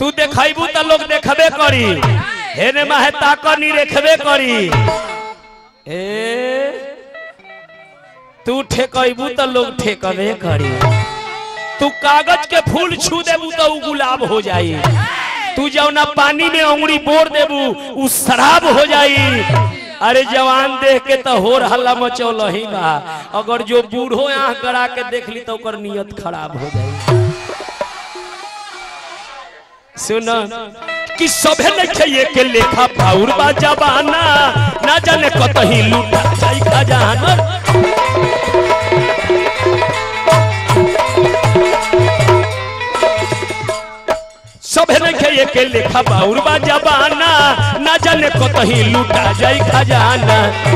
तू देखबू तो लोग देखबे करी हेने माहे ताकनी देखबे करी ए तू ठेकबू तो लोग ठेकबे करी तू कागज के फूल छू देबू तो उ गुलाब हो जाई तू जौना पानी में अंगुरी बोर देबू उ शराब हो जाई अरे जवान देख के तो होर हल्ला मचौल ही बा अगर जो बूढ़ो आंख गड़ा के देख ली तो ओकर नियत खराब हो जाई सुन कि सभे लिखे के लेखा पाउर बा जबाना ना जाने कतही लूटा जाई खजाना सभे लिखे के लेखा पाउर बा जबाना ना जाने कतही लूटा जाई खजाना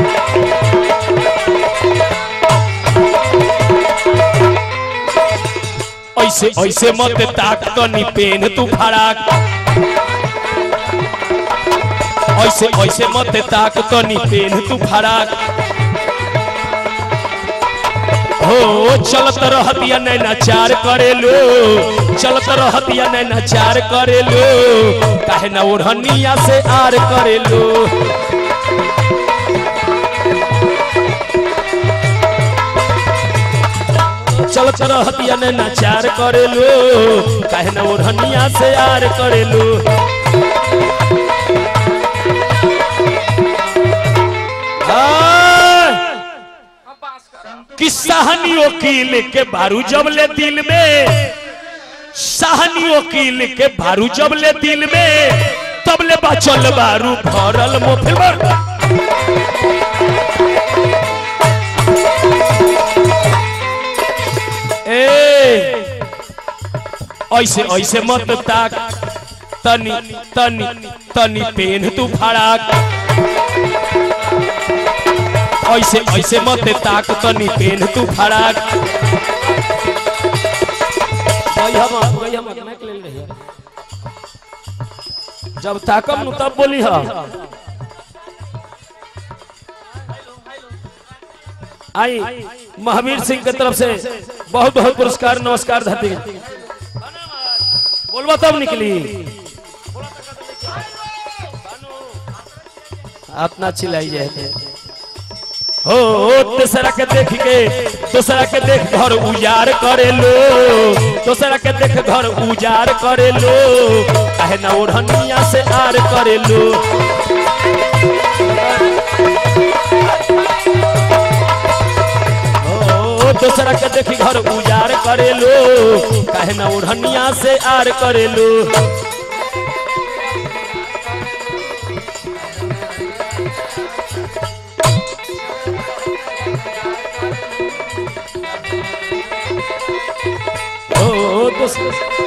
ऐसे ऐसे मत ताक तनी पेन तू फड़ाक ऐसे ऐसे मत ताक तनी पेन तू फड़ाक हो चलत रहतिया नैना चार करेलो चलत रहतिया नैना चार करेलो काहे ना ओढ़निया से आर करेलो चलत रहतिया नैना चार करेलो काहे ना ओढ़निया से आर करेलो कि सहनी वकील के बारू जबले दिल में सहनी वकील के बारू जबले दिल में तबले बचल बारू भरल मोफिल ए ऐसे ऐसे मत ताक तनी तनी तनी पेन तू फड़ाक ऐसे ऐसे मत ताक तनी पेन तू फड़ाक जब ताकम नु तब बोली हा आई महावीर सिंह के तरफ से बहुत बहुत पुरस्कार नमस्कार धरती बोलवा तब निकली अपना चिल्लाई जाए हो दूसरा के देख के दूसरा के देख घर उजाड़ करे लो दूसरा के देख घर उजाड़ करे लो काहे ना ओढ़निया से आर करे लो हो दूसरा के देखी घर उजाड़ करे लो काहे ना ओढ़निया से आर करे लो ओ दोस्त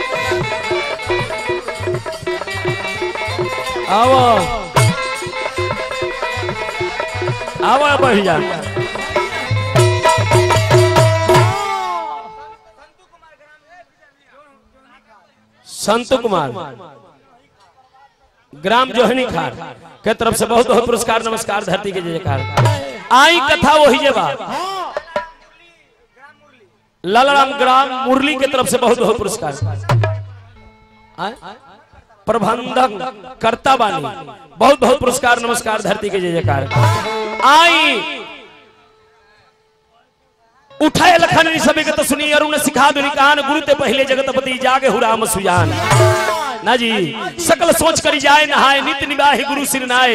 आओ आओ भैया संत कुमार ग्राम जोहनी खान के तरफ से बहुत बहुत पुरस्कार नमस्कार धरती के जय जयकार आई कथा वही जे बा लालाराम ग्राम मुरली के तरफ से बहुत बहुत पुरस्कार आय? प्रबंधक कर्ता बानी बहुत बहुत पुरस्कार नमस्कार धरती के जय जयकार आई उठाए लखन सभी के तो सुनी अरुण सिखा दुनि कान गुरु ते पहले जगतपति जागे हुराम सुजान ना जी सकल सोच करी जाए नहाए नित्य निवाहि गुरु सिर नाए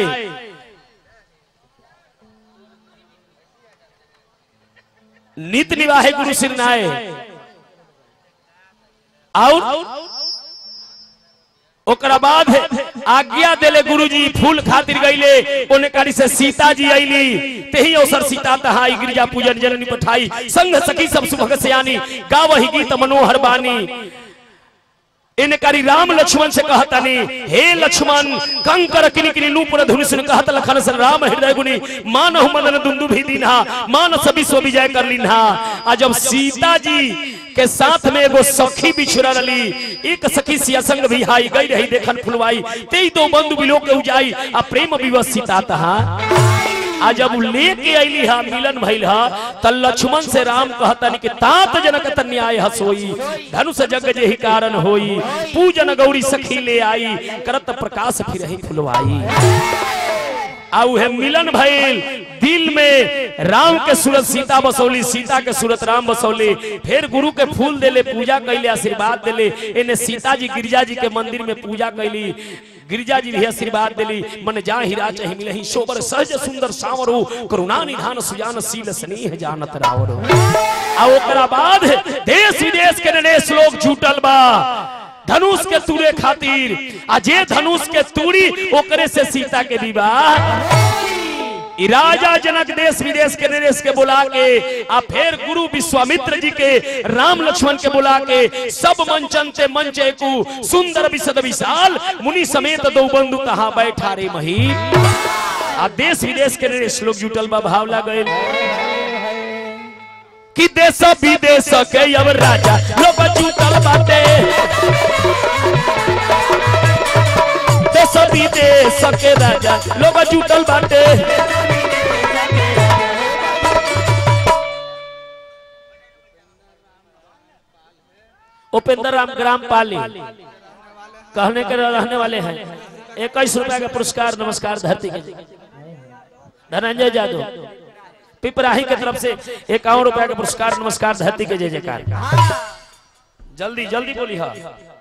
नित निवाहे गुरु सिर नाए और ओकरा बाद आज्ञा देले गुरुजी फूल खातिर गईले ओने कारी से सीता जी आईली तेही अवसर सीता तहाई गिरजा पूजन जननी पठाई संग सखी सब सुभग सयानी गावही गीत मनोहर बानी इन करी राम लक्ष्मण से कहता नहीं हे लक्ष्मण कंकर किनी किनी नूपुर धुनि सुन कहत लखन सर राम हृदय गुनी मानहु मदन दुंदु भी दीन्हा मानस विश्व विजय कर लीन्हा आ जब सीता जी के साथ में एगो सखी बिछुरा रली एक सखी सिया संग भी हाई गई रही देखन फुलवाई तेई दो बंधु बिलो के उजाई आ प्रेम विवश सीता तहा आ जब उ लेके अइली हा मिलन भइल हा त लक्ष्मण से राम कहतन कि तात जनक त न्याय हसोई धनुष जग जेहि कारण होई पूजन गौरी सखी ले आई करत प्रकाश फिर ही फुलवाई आ उहे मिलन भइल दिल में राम के सूरत सीता बसौली सीता के सूरत राम बसौली फिर गुरु के फूल देले पूजा कैले आशीर्वाद देले इन्हें सीता जी गिरिजा जी के मंदिर में पूजा कैली गिरिजा जी भी आशीर्वाद दिली मन जा हीरा चाहे मिलहि शोबर सहज सुंदर सावरो करुणा निधान सुजान सील स्नेह जानत रावरो आ ओकरा बाद देश विदेश के नरेश लोग जुटल बा धनुष के तूरे खातिर आ जे धनुष के तूरी ओकरे से सीता के विवाह ई राजा जनक देश विदेश के नरेश के बुला के आ फिर गुरु विश्वामित्र जी के राम लक्ष्मण के बुला के सब मंचन से मंचे को सुंदर विशद विशाल मुनि समेत दो बंधु कहा बैठा रे मही आ देश विदेश के नरेश लोग जुटल बा भावला गए कि देश विदेश के अब राजा लोग जुटल बाटे देश विदेश के राजा लोग जुटल बाटे उपेंद्र राम ग्राम पाली कहने के रहने वाले हैं इक्कीस रुपया का पुरस्कार नमस्कार धरती के धनंजय जादव पिपराही की तरफ से इक्यावन रुपया का पुरस्कार नमस्कार धरती के जय जयकार जल्दी जल्दी बोली हाँ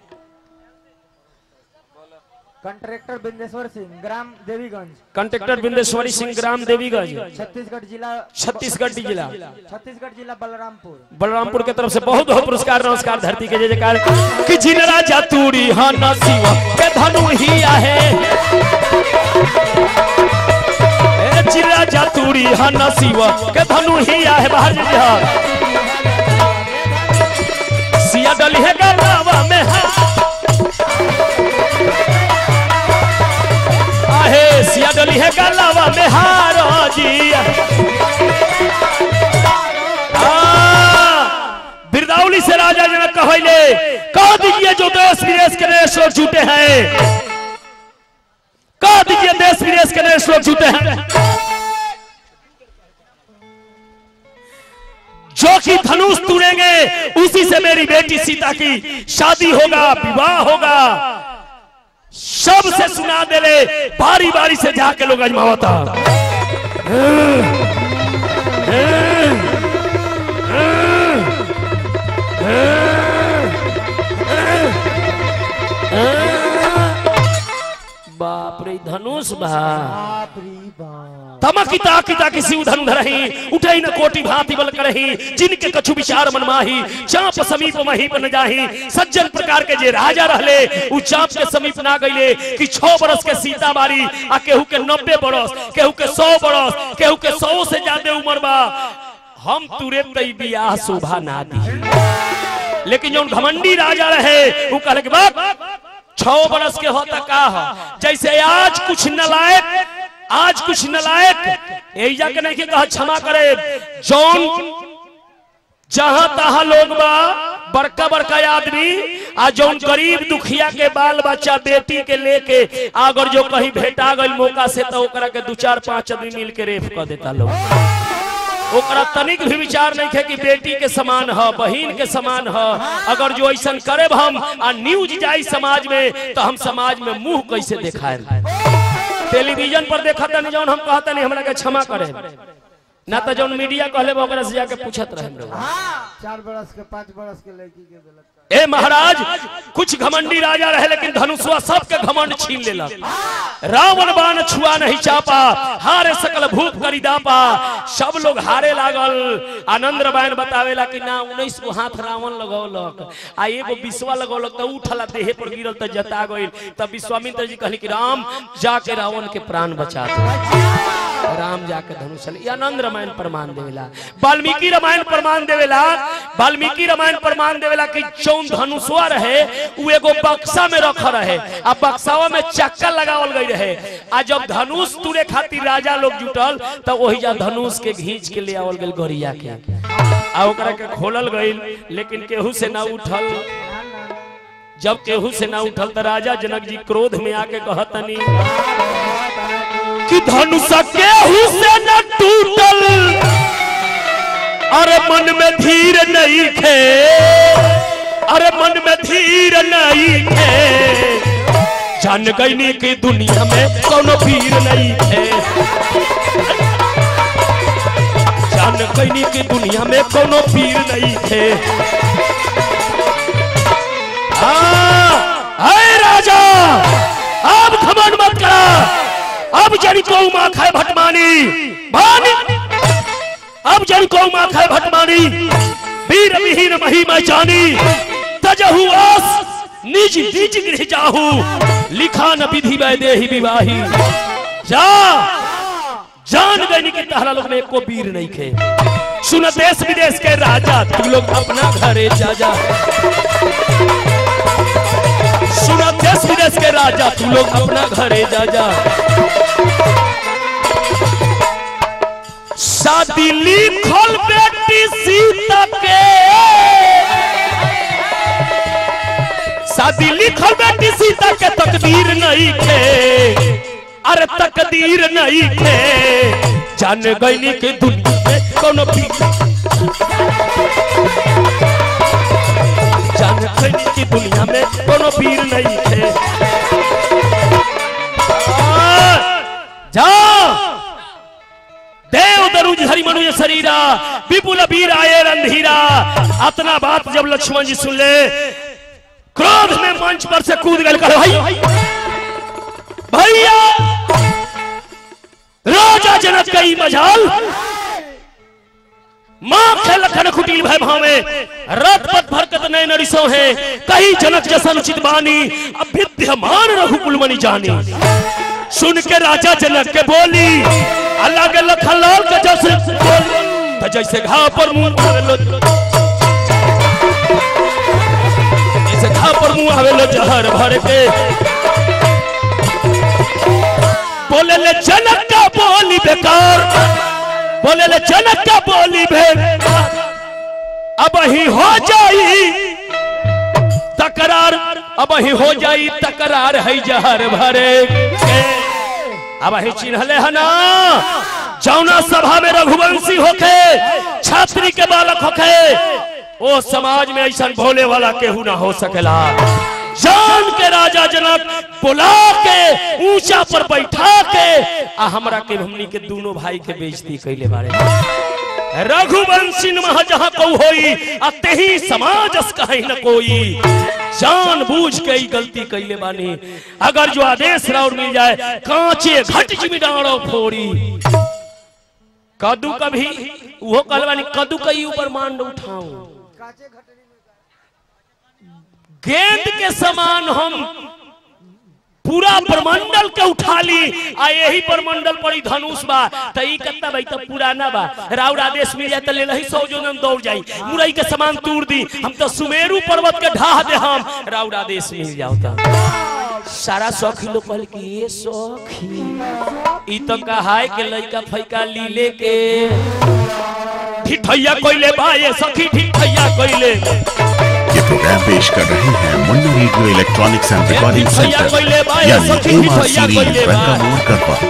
कंट्रेक्टर बिंदेश्वर सिंह ग्राम देवीगंज कंट्रेक्टर बिंदेश्वरी सिंह ग्राम देवीगंज छत्तीसगढ़ जिला छत्तीसगढ़ जिला छत्तीसगढ़ जिला बलरामपुर बलरामपुर के तरफ से बहुत बहुत पुरस्कार नमस्कार धरती के जय जयकार कि जिन राजा तूरी हाँ न शिव के धनु ही आहे ए जिन राजा तूरी हाँ न शिव के धनु ही आहे बाहर जी हाँ सिया डली है गलावा में हाँ आहे सिया डली है गलावा में हारो जी बिरदावली से राजा जनक कहले कह दीजिए जो देश विदेश के नए लोग जुटे हैं कह दीजिए देश विदेश के नए लोग जुटे हैं जो कि धनुष तुड़ेंगे उसी से मेरी बेटी सीता की शादी होगा विवाह होगा सबसे सुना दे ले बारी बारी से जाके लोग अजमावता बाप रे धनुष बा बाप रे बाप तमकी ताकी ताकी शिव धनु धरही उठई न कोटि भांति बल करही जिनके कछु विचार मनमाही चाप समीप मही बन जाही सज्जन प्रकार के जे राजा रहले उ चाप के समीप ना गईले कि छह बरस के सीता बारी आ केहू के नब्बे बरस केहू के सौ बरस केहू के सौ से ज्यादा उम्र बा हम तुरंत ही बियाह शोभा ना दी लेकिन जौन घमंडी राजा रहे वो कहले कि बाप छह बरस के होता का हो जैसे आज कुछ नलायक आज कुछ नलायक एजा के नहीं के कहा क्षमा करे जौन जहां तहां लोग बा बड़का बड़का आदमी आ जौन गरीब दुखिया के बाल बच्चा बेटी के लेके अगर जो कहीं भेटा गई मौका से तो ओकरा के दू चार पांच आदमी मिल के रेप कर देता लोग ओकरा तनिक भी विचार नहीं है कि बेटी के समान ह बहन के समान ह अगर जो ऐसा करे हम आ न्यूज जाई समाज में तो हम समाज में मुंह कैसे दिखाए टेलीविजन पर देखा तनी जौन हम कहता नहीं हमरा के क्षमा करे ना तो जौन मीडिया कहले ओकरा से जाके पूछत रहे लोग चार बरस के पाँच बरस के लड़की के गलत ए महाराज कुछ घमंडी राजा रहे लेकिन धनुषवा सबके घमंड छीन लेलक रावण बाण छुआ नहीं चापा हारे सकल भूप करी दापा सब लोग हारे लागल आनंद रामायण बतावेला कि ना उन्नीस गो हाथ रावण लगौलक आ एगो विश्वा लगौलक तो उठला देहे पर गिरल तो जता गइल तब विश्वामित्र जी कहली कि राम जाके रावण के प्राण बचा दो राम जाके धनुष चले आनंद रामायण प्रमाण देवेला वाल्मीकि रामायण प्रमाण देवेला वाल्मीकि रामायण प्रमाण देवेला कि जौन धनुषवा रहे उ एगो बक्सा में रख रहे आ बक्सावा में चक्का लगावल गई रहे आ जब धनुष तुरे खातिर राजा लोग जुटल तो वही जा धनुष के घींच के ले आवल गइल गड़िया के आ ओकरा के खोलल गइल लेकिन केहू से ना उठल जब केहू से ना उठल तो राजा जनक जी क्रोध में आके कहतनी कि धनुष केहू से न टूटल अरे मन में धीर नहीं खे अरे मन में धीर नहीं खे जान गईनी की दुनिया में कोनो पीर नहीं थे जान गईनी की दुनिया में कोनो पीर नहीं थे हाय राजा अब घमंड मत करा अब जन को माँ खाए भटमानी भानी अब जन को माँ खाए भटमानी वीर विहीन मही मैं जानी तजहु आस निज निज गृह जाहू लिखा न विधि वै देहि विवाही जा जान गई कि तहरा लोग में एको वीर नहीं खे सुन देश विदेश के राजा तू लोग अपना घरे जा जा सुन देश विदेश के राजा तू लोग अपना घरे जा जा शादी लिखल बेटी सीता के शादी लिखल बेटी सीता के तकदीर नहीं थे अरे तकदीर नहीं थे जान गईनी के दुनिया में कोनो भी जान गईनी की दुनिया में कोनो पीर नहीं थे आ, जा देव दरुज हरि मनुज शरीरा विपुल वीर आए रंधीरा अतना बात जब लक्ष्मण जी सुन ले क्रोध में मंच पर से कूद गए कहे भाई भैया राजा जनक कई मजाल माँ के लखन कुटिल भय भावे रथ पथ भरकत नय नरिसो है कही जनक जसन उचित बानी अब विद्यमान रघुकुल मणि जानी सुन के राजा जनक के बोली अल्लाह के लखन लाल के जैसे बोली तो जैसे घाव पर मुंह आवेलो जैसे घाव पर मुंह आवेलो जहर भर के बोले ले जनक का बोली बेकार बोले ले जनक का बोली बेकार अब ही हो जाई तकरार अब ही हो जाई तकरार है जहर भरे के अब ही चिन्हले है ना जौना सभा में रघुवंशी होके छात्री के बालक होके ओ समाज में ऐसा भोले वाला केहू ना हो सकेला जान के राजा जनक बुला के ऊंचा पर बैठा के आ हमरा के हमनी के दोनों भाई के बेइज्जती कैले बारे रघुवंशी मह जहाँ को होई आ तेही समाज कहीं न कोई जान बूझ के ही गलती कैले बानी अगर जो आदेश राउर मिल जाए कांचे घट जिमिडाड़ो फोड़ी कदू कभी वो कहलवानी कदू कई ऊपर मांड उठाऊं गेंद के समान हम पूरा प्रमंडल के उठा ली आ यही प्रमंडल पर ही धनुष बा त ई कत्ता भाई त पुराना बा राउर आदेश मिल जाए त ले लही सौ जोनन दौड़ जाई मुरई के समान तूड़ दी हम तो सुमेरु पर्वत के ढाह दे हम राउर आदेश मिल जाओ त सारा सखी लोग कहल कि ये सखी ई तो कहाय के लइका फैका लीले के ठिठैया कोइले बा ये सखी ठिठैया कोइले ये प्रोग्राम पेश कर रहे हैं Munna radio electronics and recording भैया सेंटर कोई ले बाय, यानी सखी एम आर भैया कोई सीरीज ले रंगा बाय। मोड़ करपा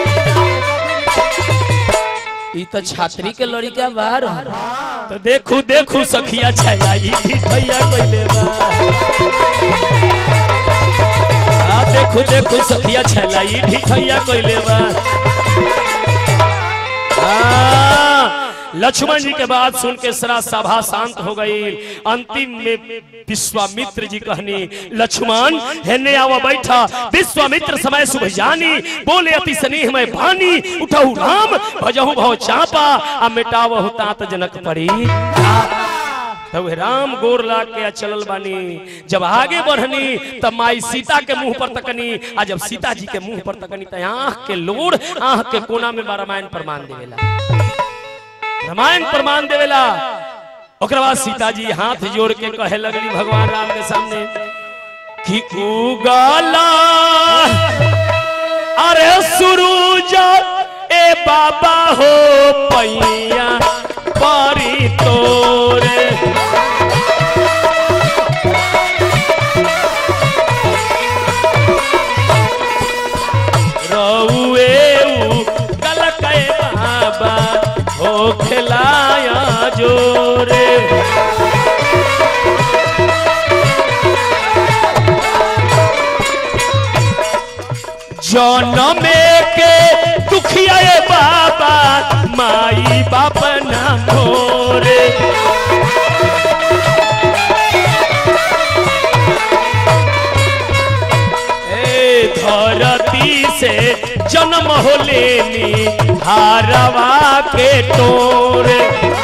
ई तो छात्री के लड़का बाहर तो देखू देखू सखिया छाया ई भैया कोइले बा आ देखू देखू सखिया छाया ई भैया कोइले बा आ, लक्ष्मण जी के बात सुन के सारा सभा शांत हो गई अंतिम में विश्वामित्र जी कहनी लक्ष्मण हेने आवा बैठा विश्वामित्र समय सुबह जानी बोले अति स्नेह में भानी उठहु राम भजहु भव चापा आ मिटावहु तात जनक परी तब राम गोर ला के आ चलल बानी जब आगे बढ़नी तब माई सीता के मुंह पर तकनी आ जब सीता जी के मुंह पर तकनी त आंख के लोड़ आंख के कोना में बा रामायण प्रमाण देवेला रामायण प्रमाण देवेला ओकरा बाद सीता जी हाथ जोड़ के कहे लगली भगवान राम के सामने कि उगाला अरे सुरूज ए बाबा हो पैया पारी तोरे रउए उ गलकै बाबा जनमे के दुखिया ए बाबा माई बाप ना मोरे ए धरती से जन्म हो लेनी हारवा के तोरे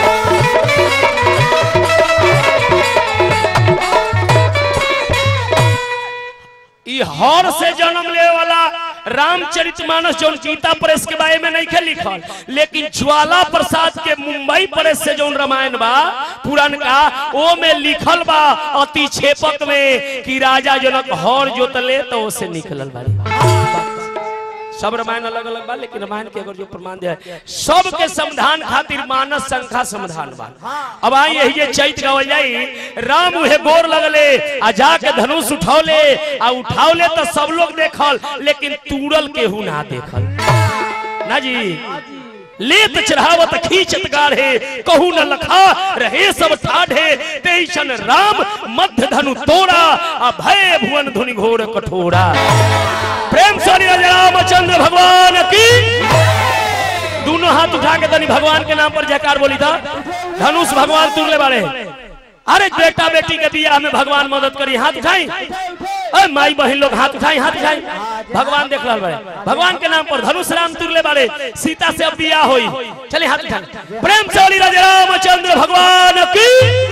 ई हर से जन्म ले वाला रामचरितमानस जौन गीता प्रेस के बारे में नहीं खे लिखल लेकिन ज्वाला प्रसाद के मुंबई प्रेस से जौन रामायण बा पुरान का ओ में लिखल बा अति छेपक में कि राजा जनक हर जोतले तो ओसे निकलल बारी सब रामायण अलग अलग बा लेकिन रामायण के अगर जो प्रमाण दे सब के समाधान खातिर मानस संख्या समाधान बा अब आई यही जे चैत गावल जाई राम उहे गोर लगले आ जाके धनुष उठौले आ उठावले तो सब लोग देखल लेकिन तूरल केहू ना देखल ना जी लेत चढ़ावत खींचत गाढ़े कहू न लखा रहे सब ठाढ़े तेईसन राम मध्य धनु तोड़ा आ भय भुवन धुनि घोर कठोरा प्रेम से हरि राजा रामचंद्र भगवान की दोनों हाथ उठा के तनी भगवान के नाम पर जयकार बोली था धनुष भगवान तुरले बारे अरे बेटा बेटी के बियाह में भगवान मदद करी हाथ उठाई अरे माई बहन लोग हाथ उठाई हाथ उठाई भगवान देख रहा बारे भगवान के नाम पर धनुष राम तुरले बारे सीता से अब बियाह होई चलिए हाथ उठाई प्रेम से हरि राजा रामचंद्र भगवान की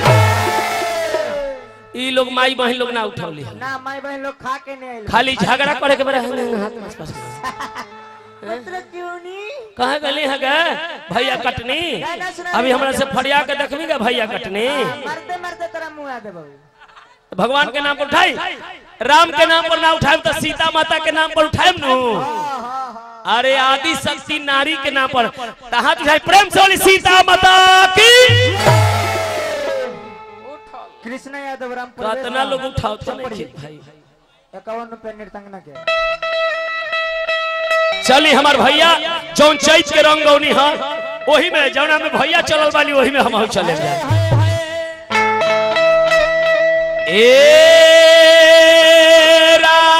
ई लोग माई बहन लोग ना उठौली ना माई बहन लोग खा के नहीं आइल खाली झगड़ा करे के बेरा हाथ आसपास मतलब क्यों नहीं कहाँ गली है गे भैया कटनी अभी हमरा से फरिया के देखबी गे भैया कटनी मरते मरते तेरा मुंह आ दे बाबू भगवान के नाम पर उठाई राम के नाम पर ना उठाए तो सीता माता के नाम पर उठाए नु अरे आदि शक्ति नारी के नाम पर तहाँ उठाई प्रेम से बोली सीता माता की कृष्ण यादव राम तो इतना लोग उठाओ तो नहीं ठीक भाई इक्यावन रुपए निर्तंगना के चली हमार भैया जौन चैत के रंगौनी है वही में जौना में भैया चलल वाली वही में हम चले जाए ए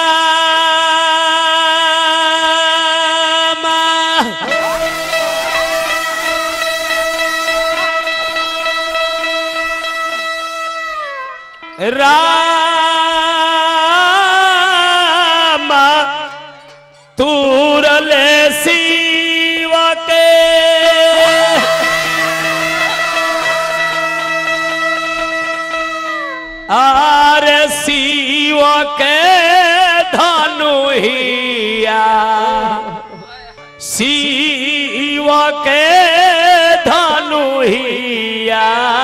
रामा रामा तूरले शिव के आर शिव के धनुहिया शिव के धनुहिया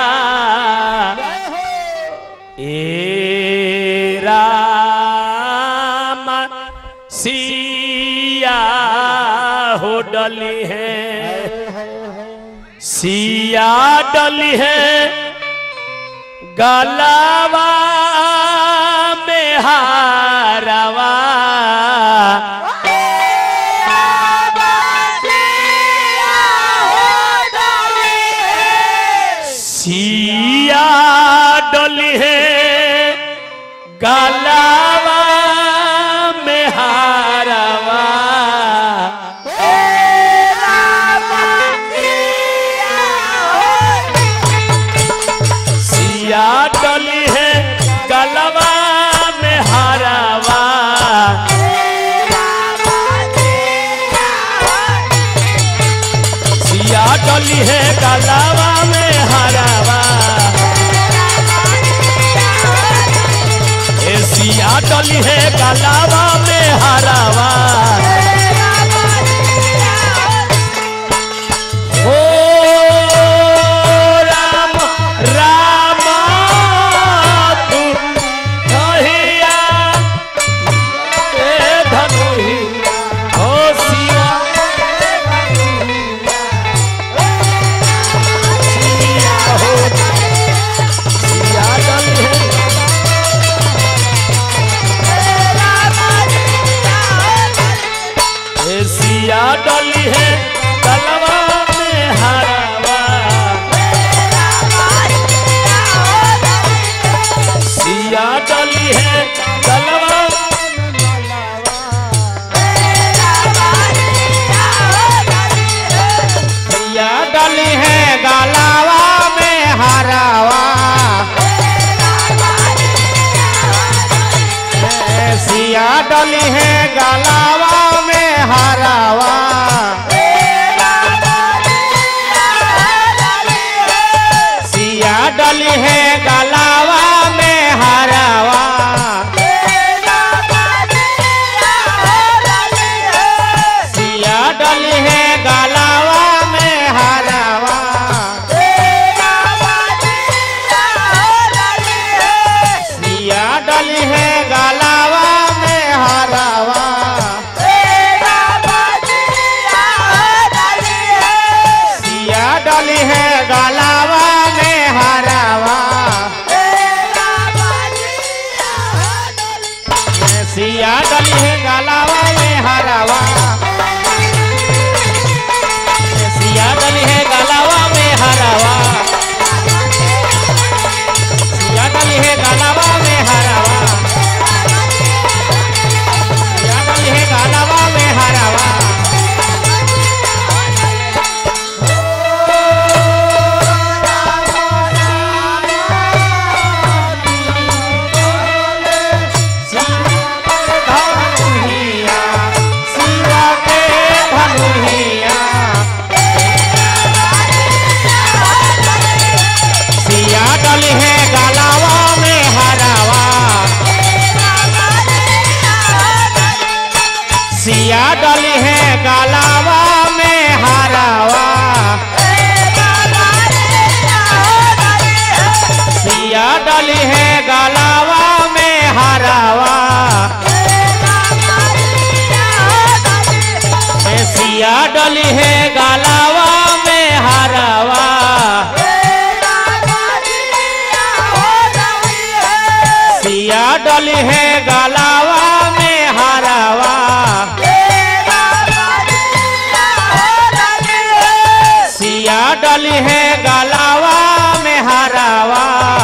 ए राम सिया हो डली है सिया डली है गलावा में हारवा सिया डली है गलावा में हारवा सिया डली है गलवा में हारवा सिया डली है गलवा में हारवा ए सिया डली है गलवा में हारवा ओ राम राम तू कहिया ए धनुहि ओ सिया सिया हो सिया डल है सिया डली है गलावा में हरावा सिया डली है गलावा में हरावा सिया डली है गलावा में हरावा सिया डली है गलावा में हरावा सिया डली है गलावा में हरावा सिया डली है गलावा में हरावा सिया डली है गलावा में हरावा सिया डली है गलावा में हरावा सिया डली है गलावा में हरावा धनुहिया शिवा के धनुहिया सिया डली है गलावा में हरावा सिया डली है गलावा में हरावा सिया डली है गलावा में हरावा ए सिया डली है गलावा में हरावा सिया डली है गलावा में हरावा सिया डली है गलावा में हरावा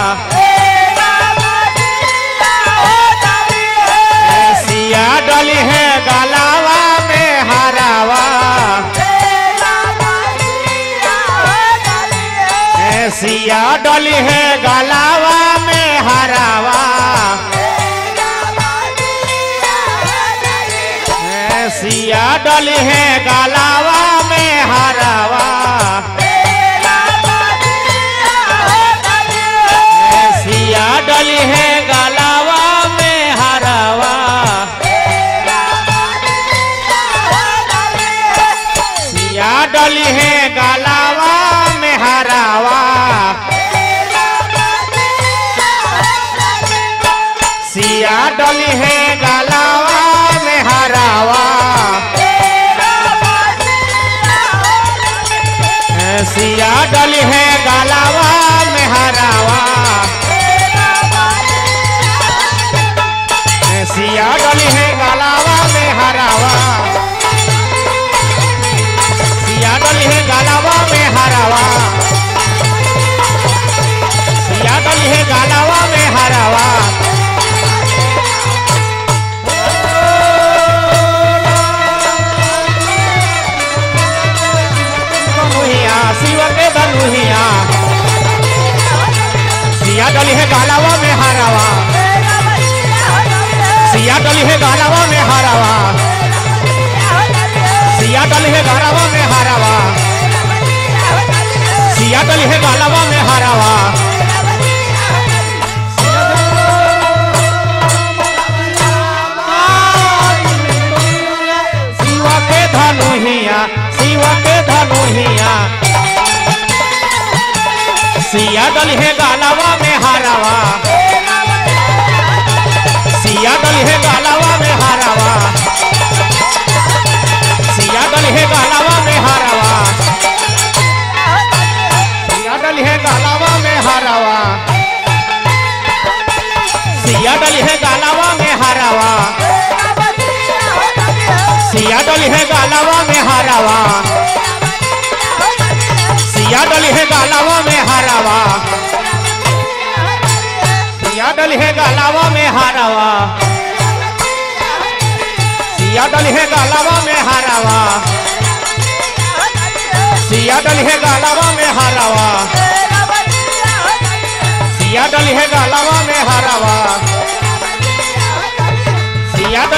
सिया डली है गलावा में हरावा सिया डली है गलावा में हरावा सिया डली है गलावा में हरावा सिया डली है गलावा में हरावा सिया डली है गलावा में हरावा सिया डली है गलावा में हरावा सिया डली है गलावा में हरावा सिया डली है गलावा में हरावा सिया डली है गलावा में हरावा सिया डली है गलावा में हरावा धनुहिया शिव के धनुहिया सिया डली है गालावा में हरावा सिया डली है गालावा में हरावा सिया डली है गालावा में हरावा सिया डली है गालावा में हरावा शिव के धनुहिया शिव के धनुहिया सिया डली है गालावा में हरावा सिया डली है गालावा में हरावा सिया डली है गालावा में हरावा सिया डली है गालावा में हरावा सिया डली है गालावा में हरावा सिया डली है गालावा में हरावा सिया डली है गालावा में हरावा सिया डली है गालावा में हरावा सिया डली है गालावा में हरावा सिया डली है गालावा में हरावा सिया डली है गालावा में हरावा सिया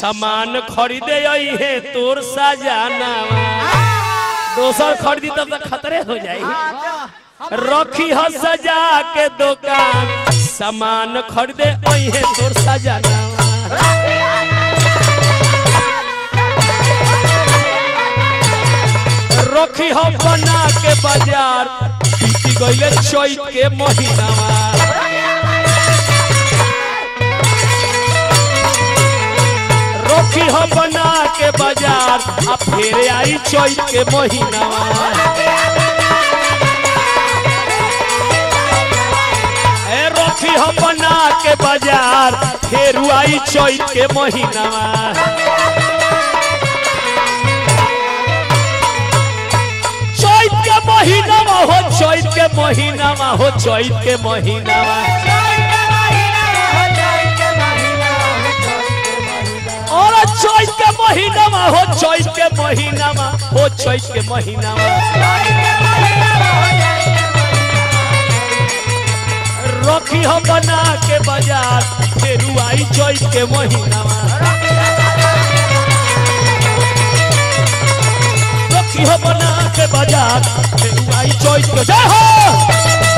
सामान खरीदे आई है तोर सजाना दोसर खरीदी तब तक खतरे हो जाई रखी ह सजा के दुकान सामान खरीदे आई है तोर सजाना रखी ह बना के बाजार बीती गईले चैत के महीना रखी ह बना के बाजार आ फिर आई चैत के महीना ए रखी ह बना के बाजार फिर आई चैत के महीना चैत के महीना में हो चैत के महीना में हो चैत के महीना में और चैत के महीना में हो चैत के महीना में हो चैत के महीना में रखी हो बना के बाजार फिर आई चैत के महीना में रखी हो बना के बाजार फिर आई चैत के जय हो